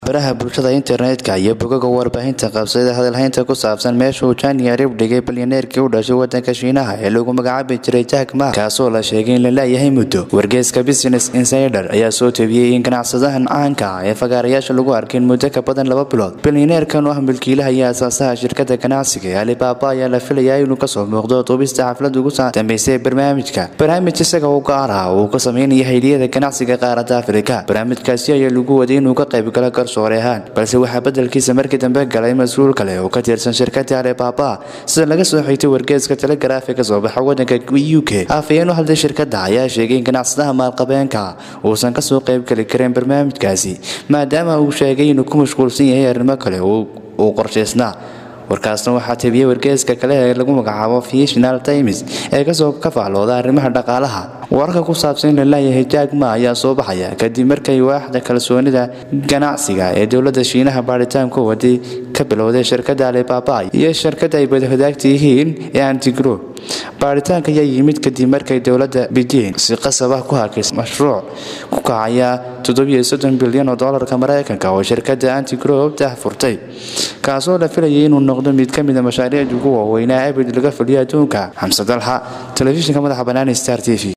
baraha bulshada internetka iyo bogaga warbaahinta qabsada hadalhaynta ku saabsan meesha uu jani arib dhigay balyaneerkii u dhashay wadanka shiinaha ee lagu magacaabi jiray jack ma kaasoo la sheegay in la laayahay muddo wargeyska business insider ayaa soo tebiyey in ganacsadahan caanka ah ee fagaarayaasha lagu arkin muddo ka badan laba bilood balyaneerkan oo ah milkiilaha iyo asaasaha shirkada ganacsiga ee alibaba ayaa la filayaa inuu kasoo muuqdo duubista xaflad ugu dambeysay barnaamijka barnaamij isaga u gaar ah uu ka sameynaya hayliyada ganacsiga qaaradda afrika barnaamijkaasi ayaa lagu waday inuu ka qaybgalo garsoore ahaan balse waxaa bedelkiisa markii dambe galay mas-uul kale oo ka tirsan shirkada alibaba sida laga soo xigtay wargeeska telegraafi ka soo baxa wadanka u k afayeen u hadlay shirkada ayaa sheegay in ganacsadaha maalqabeenka uusan kasoo qaybgeli karin barnaamijkaasi maadaama uu sheegay inuu ku mashquulsan yahay arrimo kale uu qorshaysnaa warkaasna waxaa tebiyey wargeeska kale ee lagu magacaabo national times ee kasoo ka faallooda arrimaha dhaqaalaha wararka ku saabsan in la laayahay jaagma ayaa soo baxaya kadib markay waaxda kalsoonida ganacsiga ee dowladda shiinaha baaritaanku waday ka bilowday shirkada alibaba iyo shirkada ay badahadaagta yihiin ee antigro baaritaanka ayaa yimid kadib markay dowladda beijing si qasab ah ku hakis mashruuc ku kacaya bilyan oo dolarka mareykanka oo shirkada antigro dah furtay kaasoo la filayay inuu noqdo mid ka mida mashaariicda ugu waaweynaa abid laga fuliyo adduunka xamse dalxa telefishinka madaxa bannaan star t v